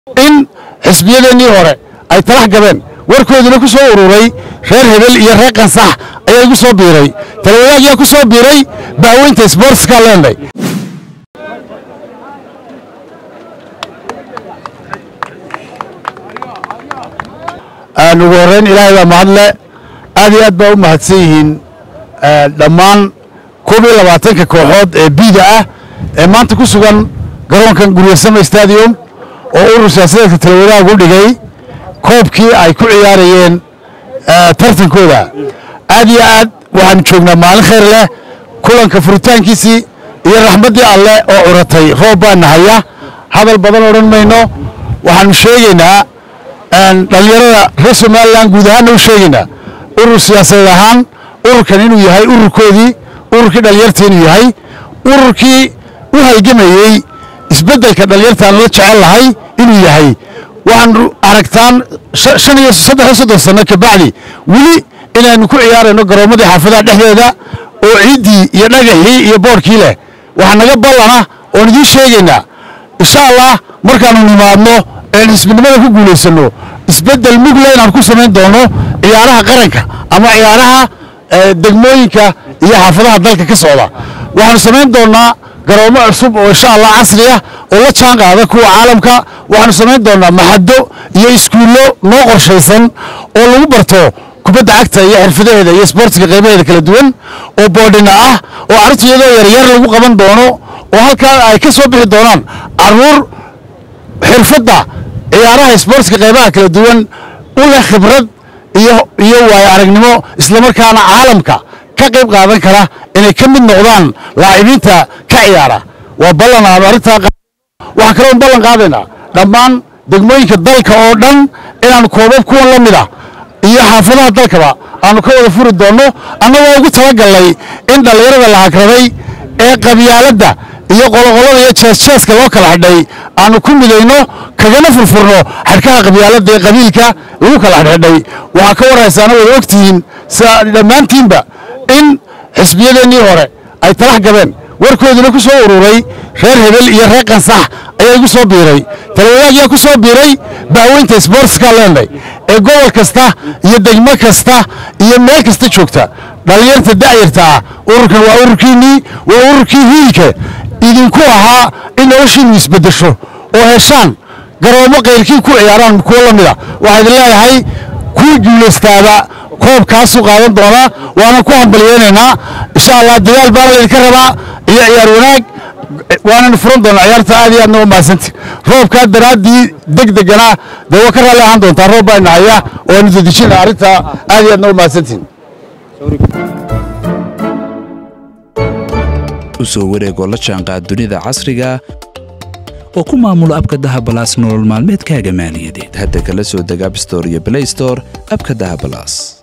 in xisbiyadeennii hore ay talax gabeen warkooduna ku soo ururay reer hebel iyo reer qansax ayaa igu soo biiray talawadaag yaa ku soo biiray baaweynta sbortska leenday ugu horrayn ilaahay baa mahadle aad iyo aad baa u mahadsan yihiin dhammaan koob iyo labaatanka kooxood ee biida ah ee maanta ku sugan garoonkan guryasama stadium oo urur siyaasadeedka talawadaag u dhigay koobkii ay ku ciyaarayeen tartankooda aad iyo aad waxaanu joognaa maalin khayr leh kulanka furitaankiisii iyo raxmaddii alleh oo curatay roob baana haya hadal badan odhan mayno waxaanu sheegaynaa dhallinyarada reer somalilan guud ahaanna u sheegaynaa urur siyaasadeed ahaan ururkan inuu yahay ururkoodii ururkii dhallinyarta inuu yahay ururkii u halgamayey isbeddelka dhallinyartaan la jecel lahay inuu yahay waxaanu aragtaan shan iyo saddex iyo soddon sanno kabacdi weli inaynu ku ciyaarayno garoommadii xaafadaha dhexdeeda oo ciiddii iyo dhagaxii iyo boodhkii leh waxaa naga ballana oon idiin sheegaynaa insha allah markaannu nimaadno een xisbinimada ku guulaysanno isbeddel mugle inaan ku samayn doono ciyaaraha qaranka ama ciyaaraha degmooyinka iyo xaafadaha dalka ka socda waxaanu samayn doonnaa garoomo cusub oo insha allah casri ah oo la jaan qaada kuwa caalamka waxaanu samayn doonnaa maxaddo iyo iskuullo noo qorshaysan oo lagu barto kubadda cagta iyo xirfadaheeda iyo sboortiga qaybaheeda kala duwan oo boodhina ah oo carruurta iyadoo yaryar lagu qaban doono oo halkaa ay ka soo bixi doonaan carruur xirfadda ciyaaraha sboortiga qaybaha kala duwan u leh khibrad iyo iyo waayo aragnimo islamarkaana caalamka ka qayb qaadan kara inay ka mid noqdaan laacibiinta ka ciyaara waa ballan aanu arrintaa waxaan kaloon ballan qaadaynaa dhammaan degmooyinka dalka oo dhan inaanu koobab kuwan la mid ah iyo xaafadaha dalkaba aanu ka wada furi doonno annagoo ugu talagallay in dhallinyarada la hagraday ee qabyaaladda iyo qoloqolada iyo jeesjeeska loo kala xidhay aanu ku midayno kagana furfurno xadhkaha qabyaaladda ee qabiilka lagu kala xidhxidhay waxaa ka warraysaana wada ogtihiin dhammaantiinba in xisbiyadeennii hore ay talax gabeen warkooduna ku soo ururay reer hebel iyo reer qansax ayaa igu soo biiray talawadaag yaa ku soo biiray baaweynta sbortska leenday ee gobol kasta iyo degmo kasta iyo meel kasta joogta dhallinyarta da'yarta ah ururkan waa ururkiinnii waa ururkii hiilka idinku ahaa in noloshiinnu isbeddesho oo heshaan garoomo kayrkii ku ciyaaraan kuwo la mida waxaa idin leeyahay kuwii guulaystaaba koobkaasuu qaadan doonaa waana ku hambalyeynaynaa insha allah dadaal baana laydinka rabaa iyo ciyaar wanaag waananu furan doonaa ciyaarta aad iyo aadna u mahadsanti roobkaa daraaddii deg degana dee waa ka raalli ahaan doontaa roob baa nahaya oo aynu dedejina arrintaa aad iyo aadna u mahadsantiin u soo wareegoo la jaanqaad dunida casriga oo ku maamulo abka dahabalaas nolol maalmeedkaaga maaliyadeed hadda kala soo deg abstore iyo blaystore abka dahabalaas